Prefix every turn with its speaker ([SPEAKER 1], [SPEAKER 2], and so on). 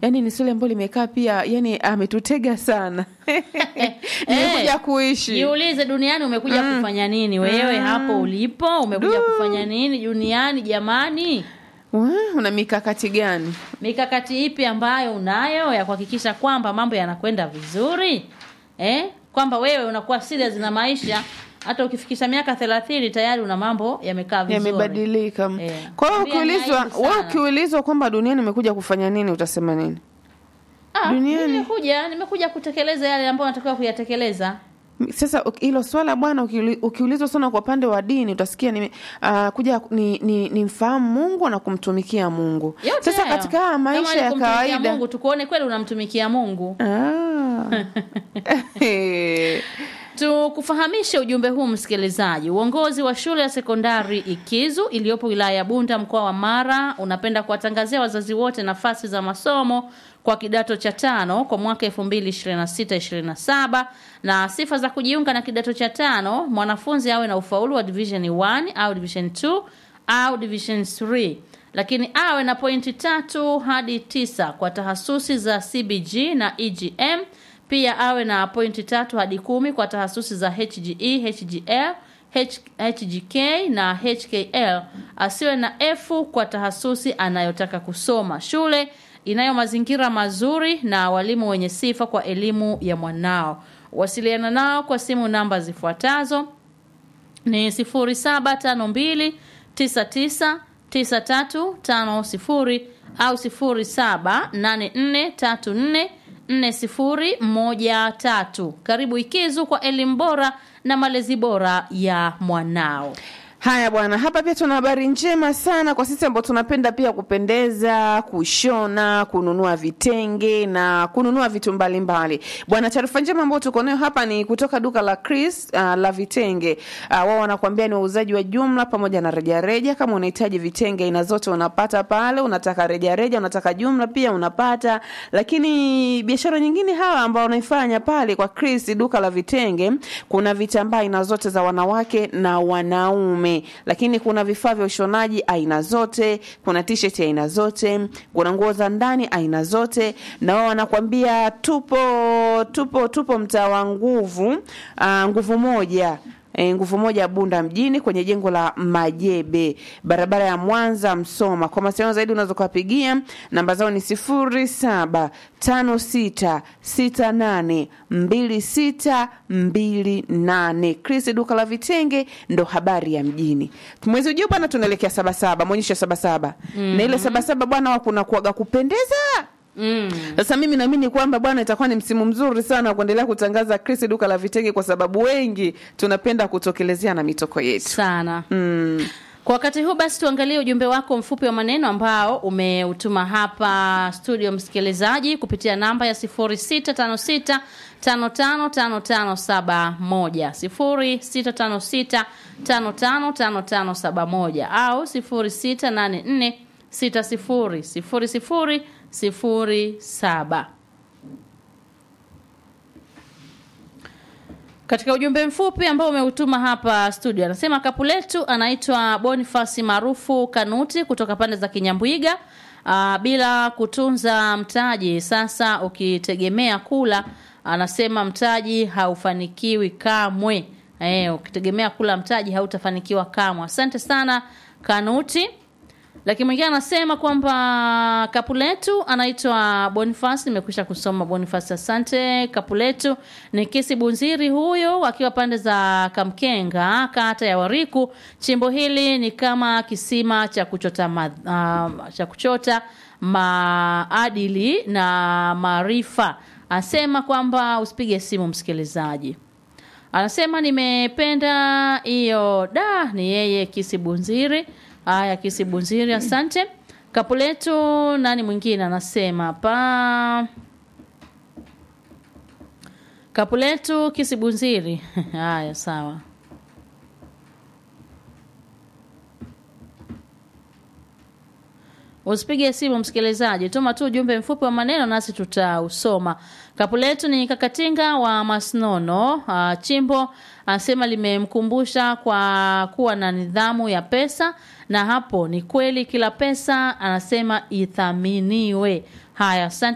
[SPEAKER 1] yani ni swali ambalo limekaa pia yani ametutega sana nimekuja kuishi
[SPEAKER 2] jiulize duniani umekuja kufanya nini wewe hapo ulipo umekuja kufanya nini duniani jamani
[SPEAKER 1] Wa, una mikakati gani
[SPEAKER 2] mikakati ipi ambayo unayo ya kuhakikisha kwamba mambo yanakwenda vizuri eh? kwamba wewe unakuwa serious na maisha hata ukifikisha miaka thelathini tayari una mambo yamekaa vizuri
[SPEAKER 1] yamebadilika
[SPEAKER 2] Eh.
[SPEAKER 1] kwa hiyo
[SPEAKER 2] Tabia ni
[SPEAKER 1] ukiulizwa
[SPEAKER 2] aibu
[SPEAKER 1] wewe
[SPEAKER 2] sana.
[SPEAKER 1] ukiulizwa kwamba duniani umekuja kufanya nini utasema nini
[SPEAKER 2] Ah,
[SPEAKER 1] Duniani.
[SPEAKER 2] nimekuja nimekuja kutekeleza yale ambayo natakiwa kuyatekeleza
[SPEAKER 1] sasa uk- hilo swala bwana ukiuli- ukiulizwa sana kwa upande wa dini utasikia ni, uh, kuja ni, ni, ni mfahamu mungu na kumtumikia mungu
[SPEAKER 2] Yote
[SPEAKER 1] sasa
[SPEAKER 2] hayo.
[SPEAKER 1] katika haya
[SPEAKER 2] Kama
[SPEAKER 1] maisha
[SPEAKER 2] ni
[SPEAKER 1] ya
[SPEAKER 2] kumtumikia
[SPEAKER 1] kawaida
[SPEAKER 2] Mungu tukuone kweli unamtumikia Mungu
[SPEAKER 1] Ah. Eh.
[SPEAKER 2] Tukufahamishe ujumbe huu msikilizaji. Uongozi wa shule ya sekondari Ikizu iliyopo wilaya ya Bunda mkoa wa Mara unapenda kuwatangazia wazazi wote nafasi za masomo kwa kidato cha tano kwa mwaka 2026-27 na sifa za kujiunga na kidato cha tano, mwanafunzi awe na ufaulu wa division 1 au division 2 au division 3 lakini awe na pointi tatu hadi tisa kwa tahasusi za CBG na EGM pia awe na pointi tatu hadi kumi kwa tahasusi za HGE, HGL, H, HGK na HKL. Asiwe na F kwa tahasusi anayotaka kusoma. Shule inayo mazingira mazuri na walimu wenye sifa kwa elimu ya mwanao. Wasiliana nao kwa simu namba zifuatazo ni 0752 99 9350 au 078434 4013. Karibu Ikizu kwa elimu bora na malezi bora ya mwanao.
[SPEAKER 1] haya bwana hapa pia tuna habari njema sana kwa sisi ambao tunapenda pia kupendeza kushona kununua vitenge na kununua vitu mbalimbali bwana taarifa njema ambayo tuko nayo hapa ni kutoka duka la chris uh, la vitenge uh, wao wanakuambia ni wauzaji wa jumla pamoja na rejareja kama unahitaji vitenge aina zote unapata pale unataka rejareja unataka jumla pia unapata lakini biashara nyingine hawa ambao wanaifanya pale kwa chris duka la vitenge kuna vitambaa aina zote za wanawake na wanaume lakini kuna vifaa vya ushonaji aina zote kuna t-shirt aina zote kuna nguo za ndani aina zote na wao wanakwambia tupo tupo tupo mtaa wa nguvu uh, nguvu moja E, nguvu moja Bunda mjini kwenye jengo la Majebe, barabara ya Mwanza Msoma. Kwa mawasiliano zaidi unaweza kuwapigia namba zao ni sifuri saba tano sita sita nane mbili sita mbili nane. Chris duka la vitenge ndo habari ya mjini. Mwezi ujao bwana, tunaelekea Sabasaba, maonyesho ya Sabasaba na ile Sabasaba bwana, wa kuna kuaga kupendeza
[SPEAKER 2] Mm.
[SPEAKER 1] sasa mimi naamini kwamba bwana itakuwa ni msimu mzuri sana wa kuendelea kutangaza Chris duka la vitenge, kwa sababu wengi tunapenda kutokelezea na mitoko yetu.
[SPEAKER 2] Sana.
[SPEAKER 1] Mm.
[SPEAKER 2] Kwa wakati huu basi tuangalie ujumbe wako mfupi wa maneno ambao umeutuma hapa studio msikilizaji kupitia namba ya 0656 555571 0656 555571 au 0684 60 00 07. Katika ujumbe mfupi ambao umeutuma hapa studio, anasema kapu letu anaitwa Bonifasi maarufu Kanuti kutoka pande za Kinyambwiga. Aa, bila kutunza mtaji, sasa ukitegemea kula, anasema mtaji haufanikiwi kamwe. Eh, ukitegemea kula mtaji hautafanikiwa kamwe. Asante sana Kanuti. Lakini mwingine anasema kwamba Kapuletu anaitwa Boniface, nimekwisha kusoma Boniface, asante. Kapuletu ni Kisi Bunziri huyo akiwa pande za Kamkenga, kata ya Wariku. Chimbo hili ni kama kisima cha kuchota ma, uh, cha kuchota maadili na maarifa. Anasema kwamba usipige simu msikilizaji. Anasema nimependa hiyo da, ni yeye Kisi Bunziri. Haya, Kisi Bunziri, asante. Kapuletu nani mwingine anasema hapa? Kapuletu Kisi Bunziri. Haya, sawa. Usipige simu msikilizaji, tuma tu ujumbe mfupi wa maneno nasi tutausoma. Kapu letu ni Kakatinga wa Masnono. Uh, chimbo anasema limemkumbusha kwa kuwa na nidhamu ya pesa, na hapo ni kweli, kila pesa anasema ithaminiwe. Haya, asante.